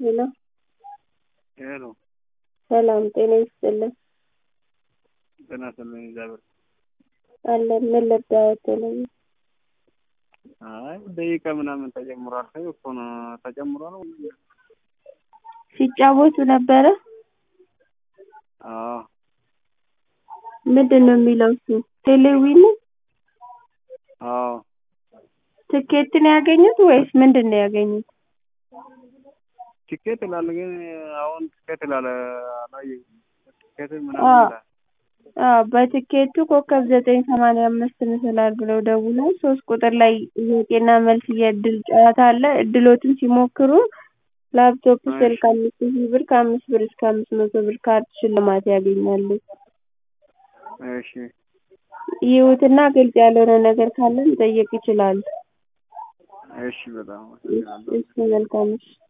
ሄሎ ሄሎ ሰላም ጤና ይስጥልን ጤና ይስጥልኝ እግዚአብሔር አለን ምን ልርዳዎት ተለየ አይ ደቂቃ ምናምን ተጨምሯል ሰው እኮ ነው ተጨምሮ ነው ሲጫወቱ ነበረ አዎ ምንድን ነው የሚለው እሱ ቴሌዊን አዎ ትኬት ነው ያገኙት ወይስ ምንድን ነው ያገኙት ቲኬት ይላል ግን አሁን ቲኬት ይላል አላየሁም ቲኬት ምናምን አዎ ይላል አዎ በትኬቱ ኮከብ ዘጠኝ ሰማንያ አምስት ምስላል ብለው ደውለው ሶስት ቁጥር ላይ ጥያቄና መልስ የእድል ጨዋታ አለ እድሎትን ሲሞክሩ ላፕቶፕ እሺ ስልክ አምስት ሺህ ብር ከአምስት ብር እስከ አምስት መቶ ብር ካርድ ሽልማት ያገኛሉ እሺ ይዩትና ግልጽ ያልሆነ ነገር ካለ መጠየቅ ይችላሉ እሺ በጣም አመሰግናለሁ እሺ መልካም እሺ